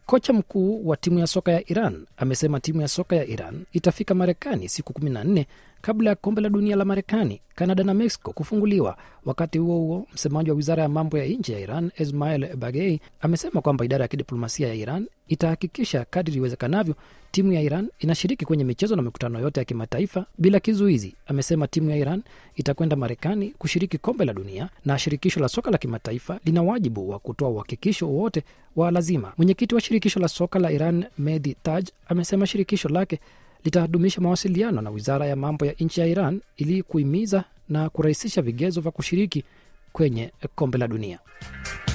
Kocha mkuu wa timu ya soka ya Iran amesema timu ya soka ya Iran itafika Marekani siku 14 kabla ya kombe la dunia la Marekani, Kanada na Mexico kufunguliwa. Wakati huo huo, msemaji wa wizara ya mambo ya nje ya Iran Ismail Bagei amesema kwamba idara ya kidiplomasia ya Iran itahakikisha kadri iwezekanavyo timu ya Iran inashiriki kwenye michezo na mikutano yote ya kimataifa bila kizuizi. Amesema timu ya Iran itakwenda Marekani kushiriki kombe la dunia na shirikisho la soka la kimataifa lina wajibu wa kutoa uhakikisho wowote wa lazima. Mwenyekiti wa shirikisho la soka la Iran Mehdi Taj amesema shirikisho lake litadumisha mawasiliano na wizara ya mambo ya nchi ya Iran ili kuhimiza na kurahisisha vigezo vya kushiriki kwenye kombe la dunia.